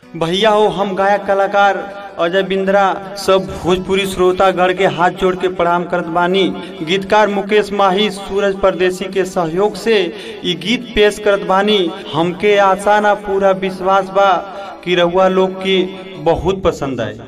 भैया हो हम गायक कलाकार अजय बिंद्रा सब भोजपुरी श्रोतागढ़ के हाथ जोड़ के प्रणाम करत बानी गीतकार मुकेश माही सूरज परदेसी के सहयोग से ई गीत पेश करत बानी हमके आशा ना पूरा विश्वास बा कि रउआ लोग के बहुत पसंद आए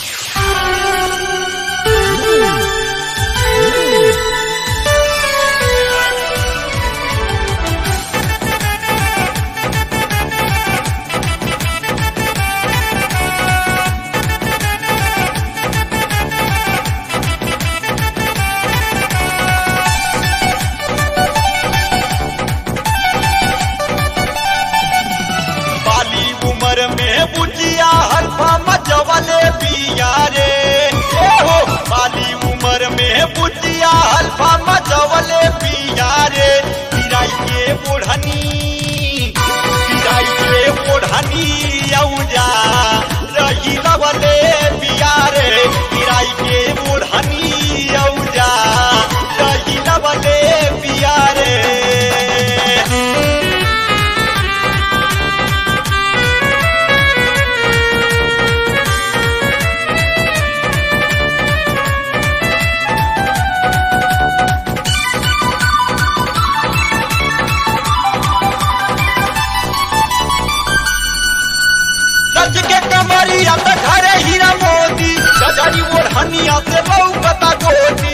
बाली उम्र में बुझिया हल्फा मचवले पिया रे ए हो बाली उम्र में बुझिया हल्फा मचवले पिया रे पिराई के बोढ़नी पिराई के बोढ़नी औजा रही लवले पिया रे पिराई के बोढ़नी औजा रही लवले पिया रे सच के कमरिया त घरे हीरा मोती गजरी ओढ़निया से लौकता गोटी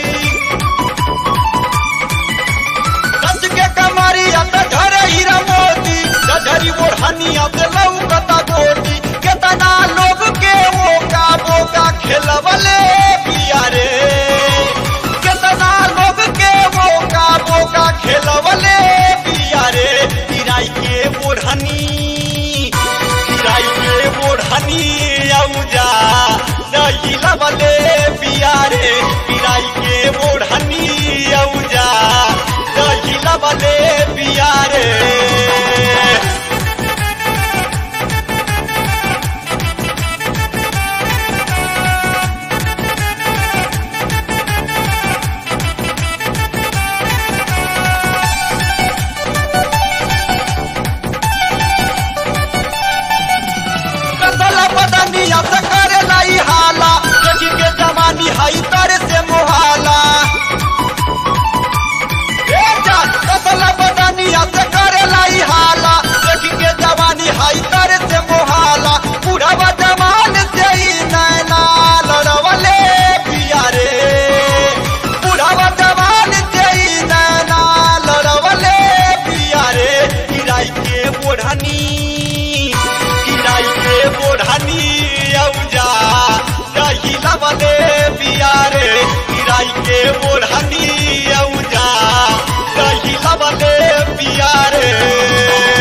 सच के कमरिया त घरे हीरा मोती गजरी ओढ़निया से लौकता गोटी केतना लोग के ओका बोका खेलवले पिया रे केतना लोग के ओका बोका खेलवले पिया रे पिराई के ओढ़नी पिराई के ओढ़नी औजा दही लबले पिया रे पिराई के ओढ़नी औजा दही लबले पिया रे कसला बदनिया से करे लाई हाला देखी के जवानी हई करे से मोहाला ए जान कसला बदनिया से करे लाई हाला देखी के जवानी हई करे से मोहाला बुढ़वा जवान से ही नैना लड़वले पिया रे बुढ़वा जवान से ही नैना लड़वले पिया रे किराई के बोढ़नी किराई के बोढ़नी औजा दही लबले पिया रे किराई के बोढ़नी औजा दही लबले पिया रे